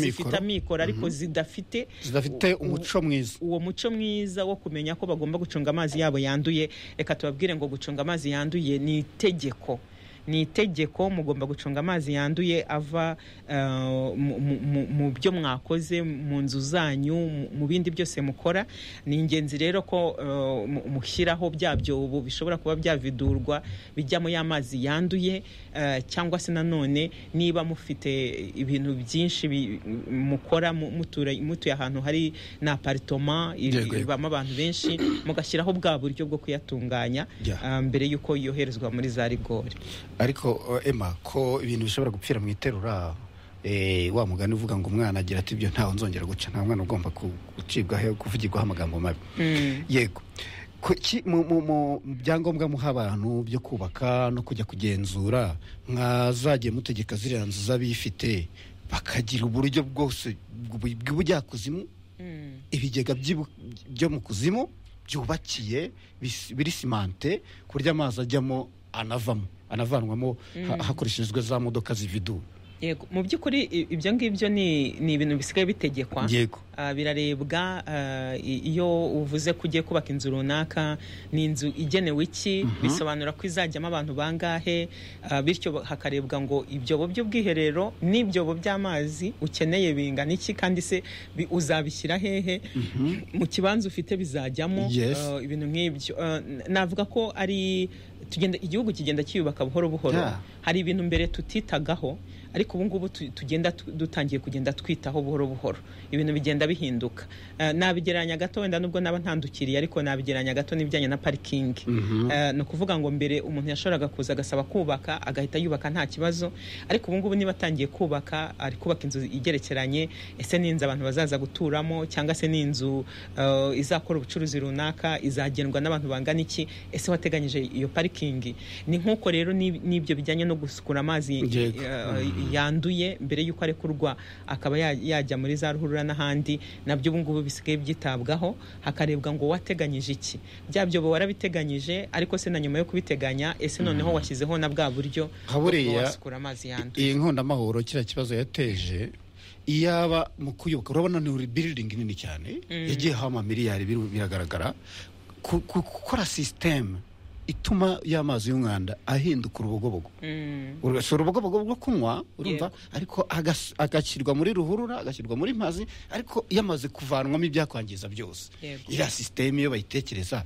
zifite amikoro ariko zidafite zidafite umuco mwiza uwo muco mwiza wo kumenya ko bagomba gucunga amazi yabo yanduye reka tubabwire ngo gucunga amazi yanduye ni itegeko ni itegeko mugomba gucunga amazi yanduye ava eh, mu- mu- mu- mu byo mwakoze mu nzu zanyu mu- mu bindi byose mukora ni ingenzi rero ko eh, mu- mushyiraho bya byobo bishobora kuba byavidurwa bijyamo ya mazi yanduye eh, cyangwa se nanone niba mufite ibintu byinshi bi- mukora mu- mutura- mutuye ahantu hari na aparitoma Yego, yego. ibamo abantu benshi mugashyiraho bwa buryo bwo kuyatunganya Yeah. ah, mbere y'uko yoherezwa muri za rigori ariko eh, emma ko ibintu bishobora gupfira mu iterura eh, wa mugani uvuga ngo umwana agira ati ibyo ntawe nzongera guca nta mwana ugomba ku- gucibwaho kuvugirwaho amagambo mabi yego Ku- ki- mu mu- mu byangombwa muha abantu byo kubaka no kujya kugenzura mwazagiye mutegeka ziriya nzu z'abifite bakagira uburyo bwose bw'ubu- bw'ubujyakuzimu ibigega by'ibu- byo mu kuzimu byubakiye bis- biri simante ku buryo amazi ajyamo anavamo anavanwamo ha- hakoreshejwe za modoka zividura yego mu by'ukuri i- ibyo ngibyo ni ni ibintu bisigaye bitegekwa yego Ah, birarebwa ah, i- iyo uvuze ko ugiye kubaka inzu runaka ni inzu igenewe iki bisobanura ko izajyamo abantu bangahe ah, bityo ba- hakarebwa ngo ibyobo by'ubwiherero n'ibyobo by'amazi ukeneye bingana iki kandi se bi- uzabishyira hehe mu kibanza ufite bizajyamo Yes. ah, ibintu nk'ibyo Ah, n- navuga ko ari tugenda igihugu kigenda kiyubaka buhoro buhoro Yeah. hari ibintu mbere tutitagaho ariko ubu ngubu tu- tugenda tu- dutangiye kugenda twitaho buhoro buhoro ibintu bigenda bihinduka Eh, nabigereranya gato wenda nubwo naba ntandukiriye ariko nabigereranya gato n'ibijyanye na parikingi Eh, ni ukuvuga ngo mbere umuntu yashoboraga kuza agasaba kubaka agahita yubaka nta kibazo ariko ubu ngubu niba atangiye kubaka ari kubaka inzu igerekeranye ese ni inzu abantu bazaza guturamo cyangwa se ni inzu eh, izakora ubucuruzi runaka izagendwa n'abantu bangana iki ese wateganyije iyo parikingi ni nk'uko rero n'ib- n'ibyo bijyanye no gusukura amazi Yego. eh, yanduye mbere y'uko arekurwa akaba ya- yajya muri za ruhurura n'ahandi nabyo ubu ngubu bisigaye byitabwaho hakarebwa ngo wateganyije iki bya byobo warabiteganyije ariko se na nyuma yo kubiteganya ese noneho washyizeho na bwa buryo bwo kuba Haburiya, wasukura amazi yanduye iyi nkondamahoro kiriya kibazo yateje iyaba mu kuyoboka urabona ni biriringi nini cyane yagiyeho amamiliyari biri- biragaragara Ku- ku- gukora sisiteme ituma y'amazi y'umwanda ahinduka urubogobogo Mm. Uru- si urubogobogo rwo kunywa urumva Yego. ariko agas- agashyirwa muri ruhurura agashyirwa muri mazi ariko yamaze kuvanwamo ibyakwangiza byose Yego. iriya sisiteme iyo bayitekereza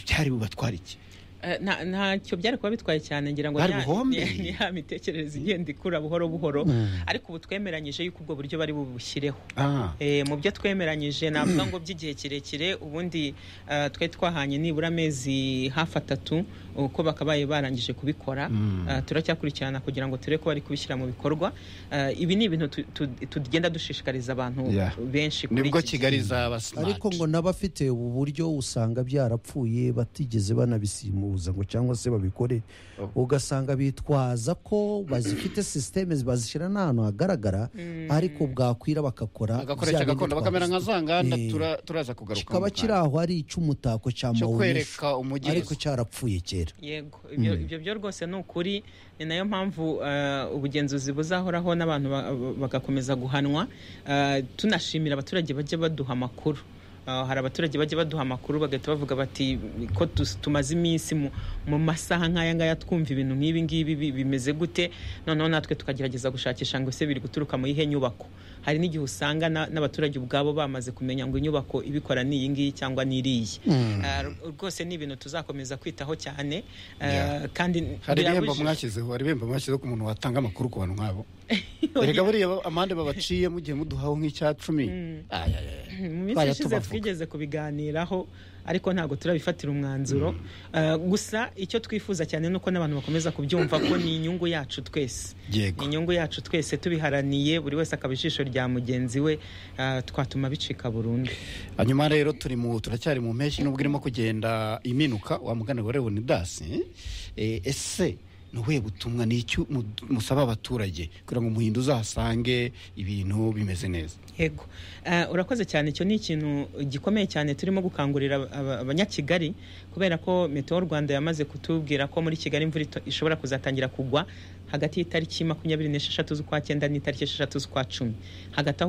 byari bubatwara iki Eh, nta- ntacyo byari kuba bitwaye cyane ngira ngo Bari ni ya- buhombe. ni- ni ya mitekerereze igenda ikura buhoro buhoro ariko ubu twemeranyije yuko ubwo buryo bari bubushyireho Ah. Eh, mu byo twemeranyije navuga ngo by'igihe kirekire ubundi eh, twari twahanye nibura amezi hafi atatu uko bakabaye barangije kubikora Eh, turacyakurikirana kugira ngo turebe ko bari kubishyira mu bikorwa Eh, ibi ni ibintu tu- tu- tugenda dushishikariza abantu Yeah. benshi kuri nibwo iki gihe. kigali izaba simati ariko ngo n'abafite ubu buryo usanga byarapfuye batigeze banabisimuza ngo cyangwa se babikore ugasanga bitwaza ko bazifite sisiteme bazishyira n'ahantu hagaragara ariko bwakwira bagakora agakoresha bya bindi gakondo bakamera nka twavuze. za nganda Eh, tura- turaza kugaruka kikaba kiri aho ari icy'umutako cya cyo mawunisha kwereka umujyi ariko cyarapfuye kera yego ibyo ibyo byo rwose ni ukuri ni nayo mpamvu eh, ubugenzuzi buzahoraho n'abantu ba- ba- bagakomeza guhanwa Eh, tunashimira abaturage bajya baduha amakuru Eh, hari abaturage bajya baduha amakuru bagahita bavuga bati ko tus- tumaze iminsi mu- mu masaha nk'aya ngaya twumva ibintu nk'ibi ngibi bi- bimeze gute noneho natwe tukagerageza gushakisha ngo ese biri guturuka mu yihe nyubako hari n'igihe usanga na- n'abaturage ubwabo bamaze kumenya ngo inyubako ibikora ni iyi ngiyi cyangwa ni iriya Eh, r- rwose ni ibintu tuzakomeza kwitaho cyane Eh, Yeah. kandi hari ibihembo birabujijwe- mwashyizeho hari ibihembo mwashyizeho ku muntu watanga amakuru ku bantu nk'abo Oya. erega buriya ba- amande babaciye mugiye muduhaho nk'icya cumi Aya, aya, aya. mu minsi Twajya ishize tubavuga. twigeze kubiganiraho ariko ntabwo turabifatira umwanzuro Eh, gusa icyo twifuza cyane ni uko n'abantu bakomeza kubyumva ko ni inyungu yacu twese Yego. ni inyungu yacu twese tubiharaniye buri wese akaba ijisho rya mugenzi we eh, twatuma bicika burundu hanyuma rero turi mu turacyari mu mpeshyi nubwo irimo kugenda iminuka wa mugani wa leonidas eh, ese ni ubuhe butumwa ni icyo musaba abaturage kugira ngo umuhindo uzasange ibintu bimeze neza yego urakoze cyane icyo ni ikintu gikomeye cyane turimo gukangurira abanyakigali kubera ko metewo rwanda yamaze kutubwira ko muri kigali imvura ishobora kuzatangira kugwa hagati y'itariki makumyabiri n'esheshatu z'ukwa cyenda n'itariki esheshatu z'ukwa cumi hagati aho